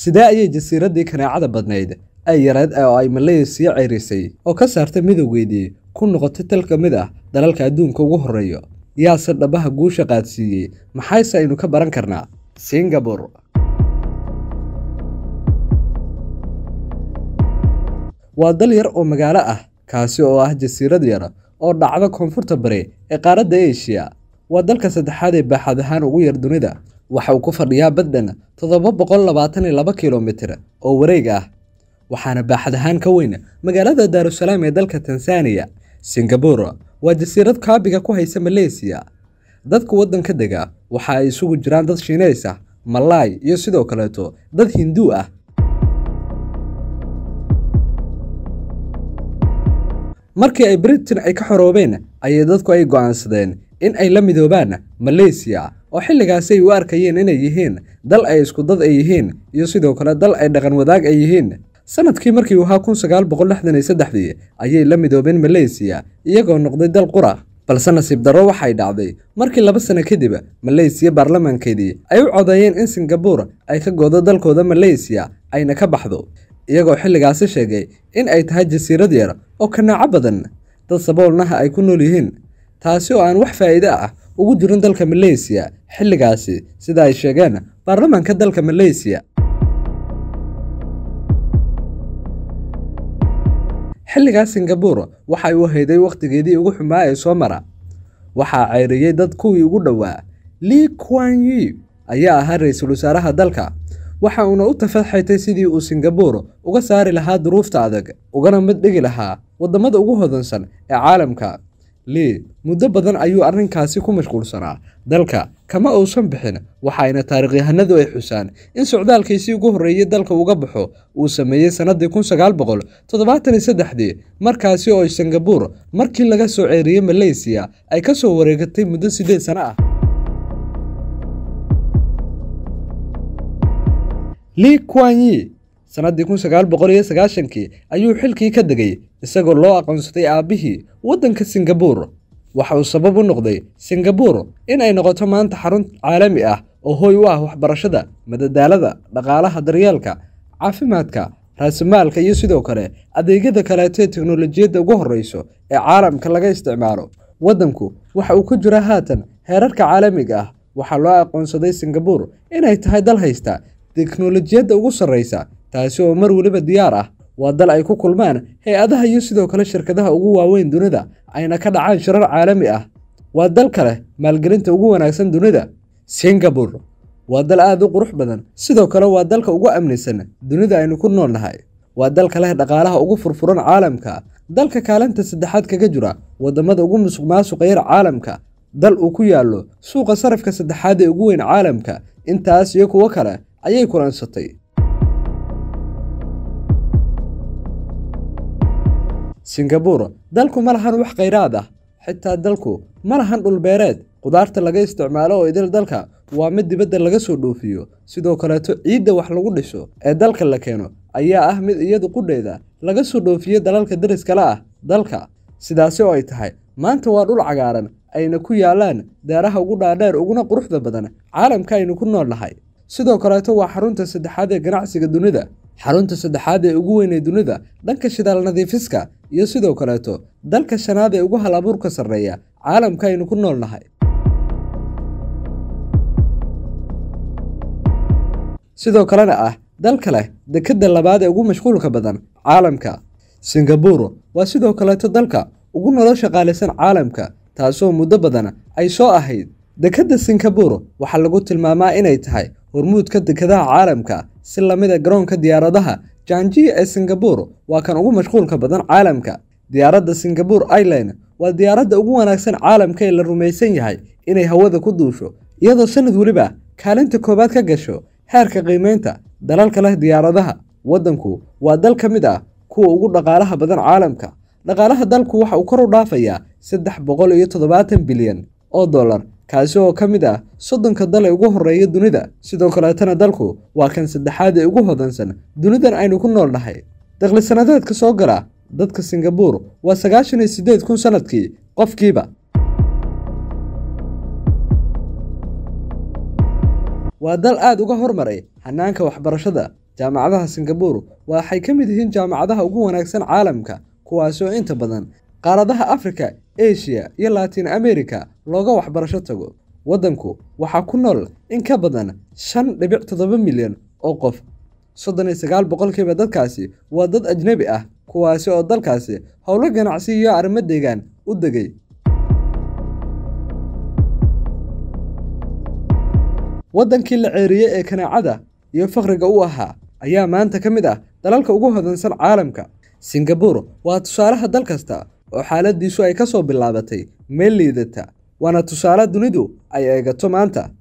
sidee ayay jasiiraddii kaneecada badnayd ay yareed oo ay maleysiya cerisay oo ka saartay midowgeedii ku noqotay tal ka mid ah dalalka adduunka ugu horreeyo yaase dhabaha guusha qaadsiiyey maxayse aynu ka baran karnaa singabore waa dal yar oo magaalo ah kaasi oo ah jasiirad yar oo dhacda koonfurta bari ee qaaradda eshiya waa dalka saddexaad ee baaxad ahaan ugu yar dunida waxa uu ku fadhiyaa baddan toddoba boqol labaatan iyo laba kilomitir oo wareeg ah waxaana baaxad ahaan ka weyn magaalada daarusalaam ee dalka tansaaniya singabore waa jasiirad kaabiga ku haysa maleysiya dadka waddanka dega waxa ay isugu jiraan dad shiineys ah malaay iyo sidoo kaleeto dad hinduu ah markii ay britain ay ka xoroobeen ayay dadku ay go'aansadeen in ay la midoobaan maleysiya oo xilligaasi ay u arkayeen inay yihiin dal ay isku dad ay yihiin iyo sidoo kale dal ay dhaqan wadaag ay yihiin sanadkii markii uu ahaa kun sagaal boqol lixdan iyo saddexdii ayay la midoobeen maleysiya iyagoo noqday dal qura balse nasiib darro waxay dhacday markii laba sano kadib maleysiya baarlamaankeedii ay u codeeyeen in singabore ay ka goodo dalkooda maleysiya ayna ka baxdo iyagoo xilligaasi sheegay in ay tahay jasiirad yar oo kanaaco badan dad saboolnaha ay ku nool yihiin taasi oo aan wax faa'iide ah ugu jirin dalka maleysiya xilligaasi sida ay sheegeen baarlamaanka dalka maleysiya xilligaas singabore waxay u hayday wakhtigeedii ugu xumaa ee soo mara waxaa ceyriyey dad kuwii ugu dhowaa lii kuan yi ayaa ahaa ra-iisul wasaaraha dalka waxa uuna u tafaxaytay sidii uu singabore uga saari lahaa duruufta adag ugana mid dhigi lahaa waddamada ugu hodansan ee caalamka lii muddo badan ayuu arrinkaasi ku mashquulsanaa dalka kama uusan bixin waxayna taarikhyahanadu ay xusaan in socdaalkiisii ugu horreeyey dalka uga baxo uu sameeyey sannaddii kun sagaal boqol toddobaatan iyo saddexdii markaasi oo singabore markii laga soo ceeriyey maleysiya ay ka soo wareegatay muddo siddeed sano ah lii kuan yi sannaddii kun sagaal boqol iyo sagaashankii ayuu xilkii ka degay isagoo loo aqoonsaday aabbihii waddanka singabore waxa uu sabab u noqday singabore in ay noqoto maanta xarun caalami ah oo hooy u ah waxbarashada madadaalada dhaqaalaha daryeelka caafimaadka raasimaalka iyo sidoo kale adeegyada kaleeto ee teknolojiyadda ugu horreyso ee caalamka laga isticmaalo waddanku waxa uu ku jira haatan heerarka caalamiga ah waxaa loo aqoonsaday singabore inay tahay dal haysta teknolojiyadda ugu sarreysa taasi oo mar weliba diyaar ah waa dal ay ku kulmaan hay-adaha iyo sidoo kale shirkadaha ugu waaweyn dunida ayna ka dhacaan shirar caalami ah waa dal kale maalgelinta ugu wanaagsan dunida singabore waa dal aad u qurux badan sidoo kale waa dalka ugu amnisan dunida aynu ku nool nahay waa dalka leh dhaqaalaha ugu furfuran caalamka dalka kaalinta saddexaad kaga jira waddamada ugu musuq maasuqa yar caalamka dal uu ku yaallo suuqa sarafka saddexaad ee ugu weyn caalamka intaas iyo kuwo kale ayay kulansatay singabore dalku ma lahan wax khayraad ah xitaa dalku ma lahan dhulbeereed qudaarta laga isticmaalo oo idil dalka waa mid dibadda laga soo dhoofiyo sidoo kaleeto ciidda wax lagu dhiso ee dalka la keeno ayaa ah mid iyadu qudheeda laga soo dhoofiyo dalalka dariskale ah dalka sidaasi oo ay tahay maanta waa dhul cagaaran ayna ku yaalaan daaraha ugu dhaadheer uguna quruxda badan caalamka aynu ku nool nahay sidoo kaleeto waa xarunta saddexaad ee ganacsiga dunida xarunta saddexaad ee ugu weyn ee dunida dhanka shidaal nadiifiska iyo sidoo kaleeto dalka shanaad ee ugu hal abuurka sarreeya caalamka aynu ku nool nahay sidoo kalena ah dalka leh dekedda labaad ee ugu mashquulka badan caalamka singabore waa sidoo kaleeto dalka ugu nolosha qaalisan caalamka taasoo muddo badan ay soo ahayd dekedda singabore waxaa lagu tilmaamaa inay tahay hormuudka dekedaha caalamka si lamid a garoonka diyaaradaha janjiya ee singabore waa kan ugu mashquulka badan caalamka diyaaradda singabore ireland waa diyaaradda ugu wanaagsan caalamka ee la rumaysan yahay inay hawada ku duusho iyadoo sanad weliba kaalinta koowaad ka gasho heerka qiimeynta dalalka leh diyaaradaha waddanku waa dal ka mid ah kuwa ugu dhaqaalaha badan caalamka dhaqaalaha dalku waxa uu kor u dhaafayaa saddex boqol iyo toddobaatan bilyan oo dollar kaasi oo ka mid ah soddonka dal ee ugu horreeya dunida sidoo kaleetana dalku waa kan saddexaad ee ugu hodansan dunidan aynu ku nool nahay dakhli sanadeedka soo gala dadka singabore waa sagaashan iyo siddeed kun sannadkii qofkiiba waa dal aad uga hormaray hanaanka waxbarashada jaamacadaha singabuur waxay ka mid yihiin jaamacadaha ugu wanaagsan caalamka kuwaasi oo inta badan qaaradaha afrika eshiya iyo latin america looga waxbarasho tago waddanku waxaa ku nool in ka badan shan dhibic toddoba milyan oo qof soddon iyo sagaal boqolkiiba dadkaasi waa dad ajnebi ah kuwaasi oo dalkaasi howlo ganacsi iyo arrimo deegaan u degay waddankii la ceeriyey ee kanaacada iyo fakhriga u ahaa ayaa maanta ka mid ah dalalka ugu hodansan caalamka singabuur waa tusaalaha dal kasta oo xaaladiisu ay ka soo bilaabatay meel liidata waana tusaale dunidu ay eegato maanta